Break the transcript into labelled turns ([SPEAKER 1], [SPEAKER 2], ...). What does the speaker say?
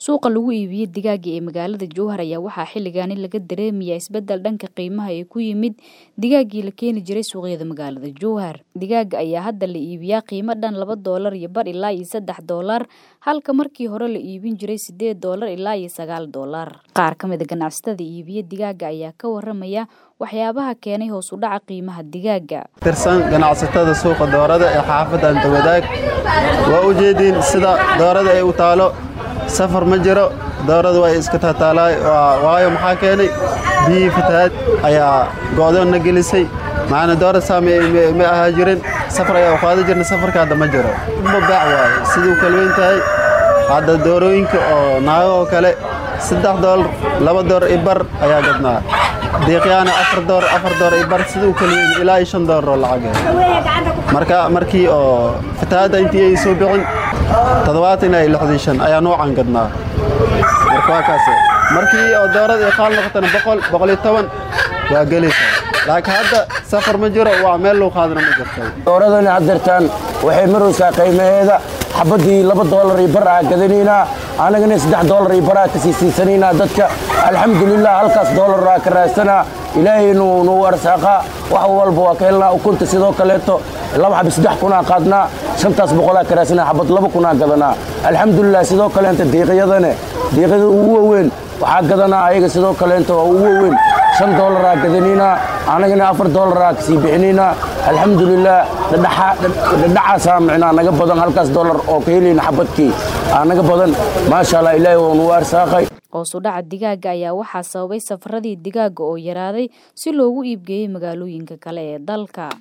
[SPEAKER 1] Suuqa lagu iibiyo digaaga ee magaalada Jowhar ayaa waxaa xilligan laga dareemayaa isbeddel dhanka qiimaha ee ku yimid digaaggii la keeni jiray suuqyada magaalada Jowhar. Digaaga ayaa hadda la iibiyaa qiimo dhan laba doolar iyo bar ilaa iyo saddex doolar halka markii hore la iibin jiray sideed doolar ilaa iyo sagaal doolar. Qaar ka mid ah ganacsatada iibiya digaaga ayaa ka waramaya waxyaabaha keenay hoos u dhaca qiimaha digaaga.
[SPEAKER 2] tirsan ganacsatada suuqa doorada ee xaafadda Antawadaag waa u jeediin sida doorada ay u taalo safar ma jiro dooradu way iska taataalaay waayo maxaa keenay biyihii fatahaad ayaa go'doonna gelisay macana doora saami ma ahaa jirin safar ayaa u qaadi jirna safarka hadda ma jiro ma baac waaye siduu kala weyn tahay hadda doorooyinka oo naago oo kale saddex doolar laba doolar i bar ayaa gadnaa diiqyaana afar doolar afar doolar i bar siduu kala weyn ilaa iyo shan doolar oo lacag marka markii oo fatahaadda intii ay soo bixin toddobaatan ilaa iyo lixdan shan ayaa noocan gadnaa marka waa kaas markii oo doorada ay qaal noqotana boqol boqol iyo toban waa gelaysaa laakiin hadda safar ma jiro waa meel loo qaadana ma jirto
[SPEAKER 3] dooradani haddeertaan waxay maraysaa qiimaheeda xabaddii laba doolar iyo bar aa gadanaynaa annagana saddex doolar iyo bar aa ka sii siisanaynaa dadka alxamdulilah halkaas doolar aa ka raadsanaa ilaahay nuu arsaaqa wax walba waa ka helnaa ukunta sidoo kaleeto laba xabi saddex kunaa qaadnaa shantaas boqolaa ka raadsanaa xabad laba kunaa gadanaa alxamdulilah sidoo kaleenta diiqyadane diiqyada ugu waaweyn waxaa gadanaa ayaga sidoo kaleenta waa ugu waaweyn shan doolaraa gadanaynaa annagana afar doolaraa ka sii bixinaynaa alxamdulilah dhadhacaasaa micnaa naga badan halkaas doolar oo ka helayna xabadkii aa naga badan maasha allah ilaahay waa nuu arsaaqay
[SPEAKER 1] hoos u dhaca digaaga ayaa waxaa sababay safaradii digaaga oo yaraaday si loogu iibgeeyey magaalooyinka kale ee dalka